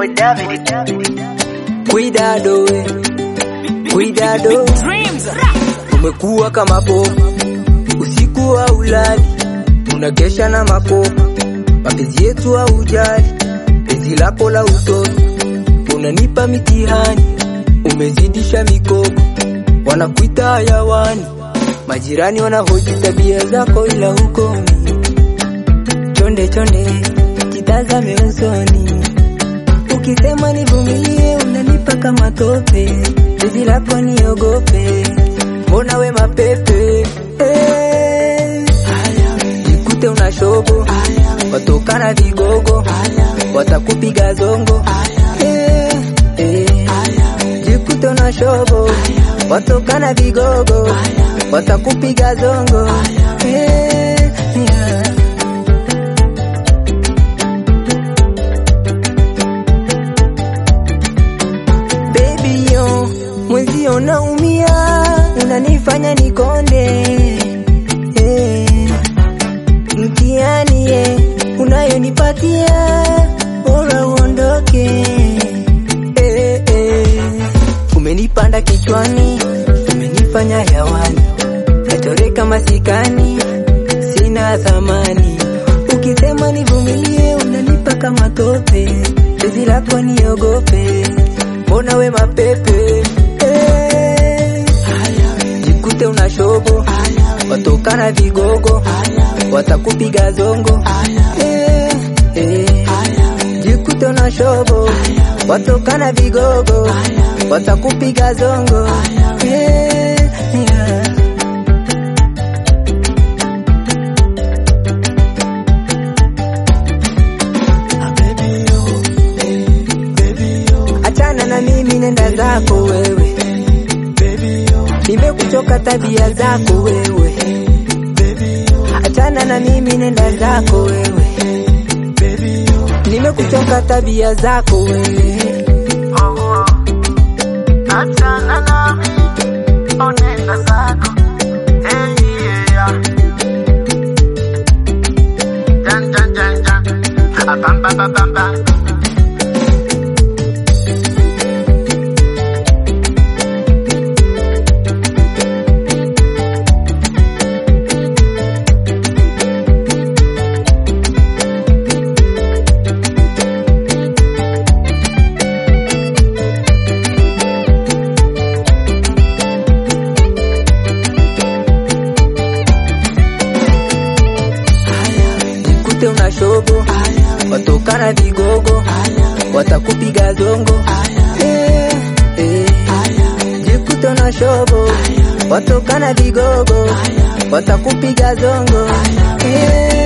boy David. Cuidado we, cuidado, umekuwa kama popo, usiku wa ulali, unakesha na makopa, mapenzi yetu haujali, penzi lako la utoto, unanipa mitihani, umezidisha mikopo, wanakuita hayawani, majirani wanahoji tabia zako, ila hukomi. Chonde chonde, kitazame usoni Ukisema nivumilie unanipa kama tope, penzi lako niogope, mbona we mapepe eh. Jikute una shobo, watokana vigogo, watakupiga zongo eh, eh. Jikute una shobo, watokana vigogo, watakupiga zongo eh, yeah. Baby yo, mwenzio naumia, unanifanya nikonde eh. Mtihani ye unayonipatia, bora uondoke eh, eh. Umenipanda kichwani, umenifanya hewani, nachoreka masikani, sina thamani. Ukisema nivumilie, unanipa kama tope, penzi lako niogope mbona we mapepe eh. Jikute una shobo, watokana vigogo, watakupiga zongo eh, eh. Jikute una shobo, watokana vigogo, watakupiga zongo eh, yeah. Achana na mimi, nenda zako wewe, nimekuchoka tabia zako wewe. Achana na mimi, nenda zako wewe, nimekuchoka tabia zako wewe. Achana nami, onenda zako. Hey, yeah. Jan, jan, jan, jan. Ah, bam, bam, bam, bam, bam. Jikute una shobo, watokana vigogo, watakupiga zongo eh, eh. Jikute una shobo, watokana vigogo, watakupiga zongo eh.